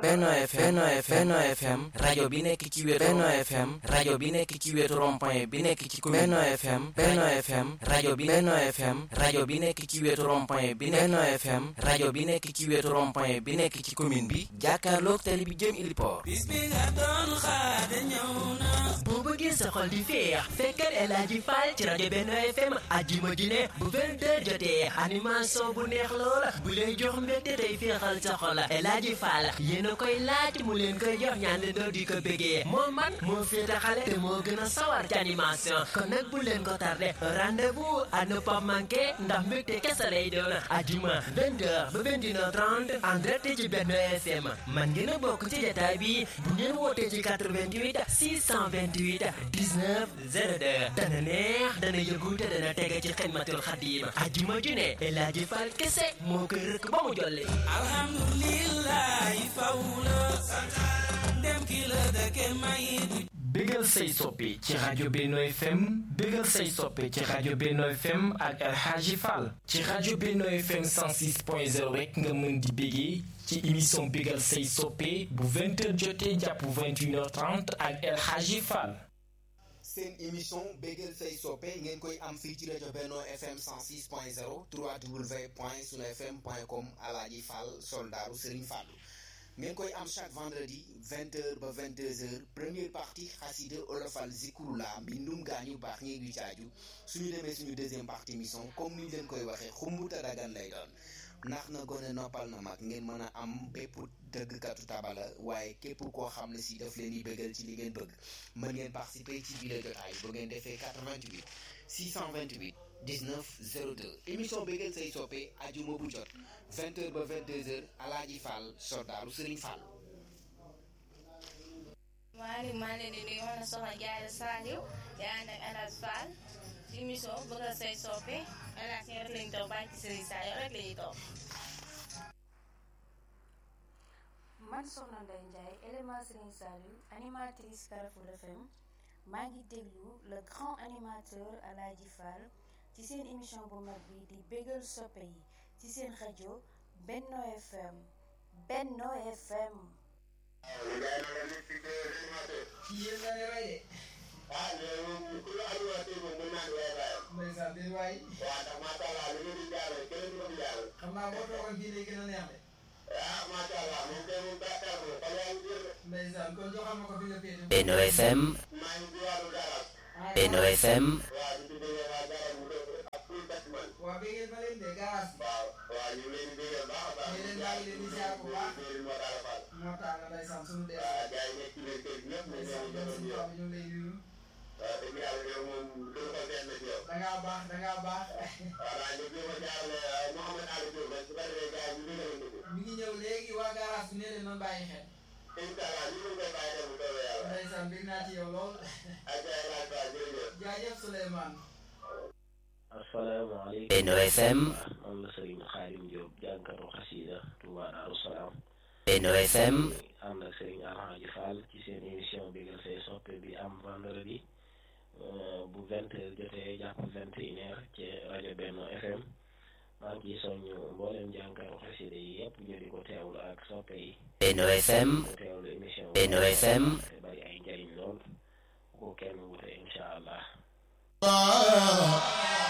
Benno FM Benno FM rajo bi nekk ci wetu Benno FM rajo bi nekk ci wetu rond-point bi nekk ci commune Benno FM Benno FM rajo bi Benno FM rajo bi nekk ci wetu rond-point bi Benno FM rajo bi nekk ci wetu rond-point bi nekk ci commune bi jàkkaarloog tali bi jëm Iliport bis bi nga doon xaar ñëw na boo bëggee sa xol di féex fekkal El Hadji Fall ci rajo Benno FM àjjuma ji ne bu 20h jotee animation bu neex loola bu lay jox mbégte tey féexal sa xol El Hadji Fall yéen a koy laaj mu leen koy jox ñaan leen doo di ko bëggee moo man moo féete xale te moo gën a sawar ci animation kon nag bu leen ko tardé rendez-vous à ne pas manquer ndax mbégte kese lay doon àjjuma 20h ba 21h30 en direct ci Benno FM man ngeen a bokk ci jotaay bi bu ngeen wootee ci 88 628 19 02 dana neex dana yëngu te dana tege ci xidmatul xadim àjjuma ju ne El Hadji Fall kese moo koy rëkk ba mu jolli alhamdulilah faw la dem ki la dëkke may du bégal say soppe ci rajo Benno FM bégal say soppe ci rajo Benno FM ak El Hadji Fall ci rajo Benno FM 106.0 rek nga mën di bégee ci émission bégal say soppe bu 20h jotee jàpp 21h30 ak El Hadji Fall seen émission bégal say soppe ngeen koy am fii ci rajo Benno FM 106.0 www.sunfm.com Alaaji Fall soldaaru Serigne Fallou ngeen koy am chaque vendredi 20h ba 22h première partie xasida olofal zikurula mbindum gaañu baax ñi du caaju suñu demee suñu deuxième partie émission comme ni ñu leen koy waxee xumbuta dagan lay doon ndax na gone noppal na mag ngeen mën a am bépp dëggkatu tabala waaye képp koo xam ne si daf leen di bëggal ci li ngeen bëgg mën ngeen participer ci biir jotaay bu ngeen defee 88 628 19 02 émission bégal say soppe ajuma bu jot 20h ba 22h Alaaji Fall soldaaru Serigne Fall. Maaleykum maa ngi leen di nuyu man soxna Diarra Saliou di ànd ak El Hadji Fall ci émission bégal say soppe El Hadji rek lañu toog bàyyi ci Serigne Saliou rek lañuy toog. man soxna Ndeye Ndiaye élément Serigne Saliou animatrice Carrefour FM maa ngi déglu le grand animateur Alaaji Fall ci seen émission bu mag bi di bégal soppe yi ci seen rajo Benno FM Benno FM yéen nga ne rey de. ah léegi ku la animateur moom mën naa doon waaye. ndeysaan déet waay. waaw ndax macha allah li ngeen di jaarale keneen du ko fi jaarale. xam naa boo toogoon fii lay gën a neex de. ah macha allah moom kay moom gàttal ko fan yaa ngi jël de. ndeysaan kon joxal ma ko fi nga féete. Benno FM maa ngi diwaanu garage. Benno FM waaw ñu tuddee waa garage bu dëkk ak full bâtiment. waaw bi ngeen fa leen de garage bi. waaw waaw ñu ngi leen di béyal baax a baax. ñu leen maa ngi leen di ziar bu baax. moo tax a faal. moo tax nga ndeysaan sunu dee. waaw gars yi nekk ci leen kër gi ñëpp. ndeysaan ñoom suñu papa ñu ngi lay nuyu. waaw dëgg yàlla yow moom gën ko seet na ci yow. da ngaa baax da ngaa baax. voilà ñu jéem a jaarale Mouhamed Ali Diop rek su ko defee gars yi ñu ngi leen di mi ngi ñëw léegi waa garage bi nee leen noonu bàyyi xel. incha allah ñu ngi koy bàyyi xel bu soobee yàlla. ndeysaan bég naa ci yow lool. ak ay laaj ba jërëjëf. jaajëf Souleymane. asalaamaaleykum Benno FM man la Serigne Xaadim Diop jànkatu xasida Touba Darou Salaam Benno FM ànd ak Serigne Alhaji Fall ci seen émission bégal say soppe bi am vendredi bu vingt heures jotee jàpp vingt et une heures ci rajo Benno FM maa ngi ciy soññ mboolem jànkatu xasida yi yëpp ñu di ko teewlu ak soppe yi Benno FM ko teewlu émission Benno FM te bari ay njariñ lool bu ko kenn wute incha allah